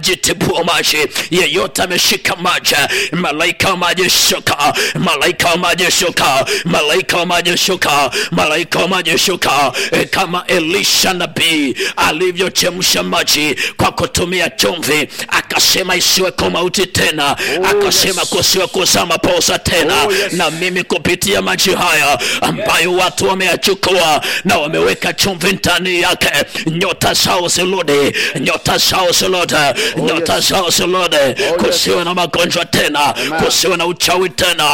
jitibua maji yeyote ameshika maji malaika wa maji shuka malaika wa maji shuka malaika wa maji shuka malaika wa maji shuka e, kama elisha nabii alivyochemsha maji kwa kutumia chumvi akasema isiweko mauti tena akasema kusiwe kuzama posa tena Oh, yes. na mimi kupitia maji haya ambayo watu wameyachukua na wameweka chumvi ndani yake nyota zao zirudi nyota zao zirudi nyota zao zirudi kusiwe na magonjwa tena kusiwe na uchawi tena